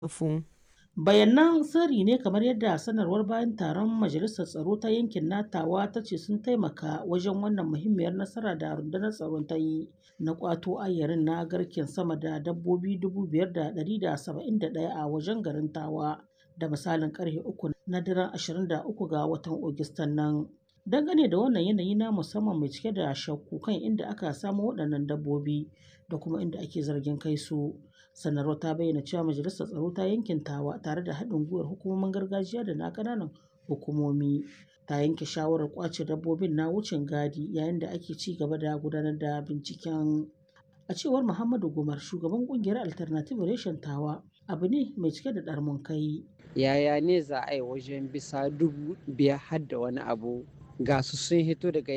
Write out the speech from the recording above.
Fu. Bayanan sirri ne kamar yadda sanarwar bayan taron Majalisar Tsaro ta Yankin na Tawa ta ce sun taimaka wajen wannan muhimmiyar nasara da rundunar tsaron ta yi na ƙwato ayarin na garken sama da dabbobi 5,171 a wajen garin Tawa da misalin ƙarfe 3 na daren 23 ga watan Agustan nan. Dangane da wannan yanayi na musamman mai cike da shakku kan inda aka samo waɗannan dabbobi da kuma inda ake zargin kai su. Sanarwar ta bayyana cewa Majalisar Tsaro ta Yankin Tawa tare da haɗin gwiwar hukumomin gargajiya da na ƙananan hukumomi ta yanke shawarar ƙwace dabbobin na wucin gadi yayin da ake ci gaba da gudanar da binciken. A cewar Muhammadu Gumar, shugaban ƙungiyar Alternative Reshen Tawa, abu ne mai cike da ɗarmin kai. Yaya ne za a yi wajen bisa dubu biyar har da wani abu ga su sun hito daga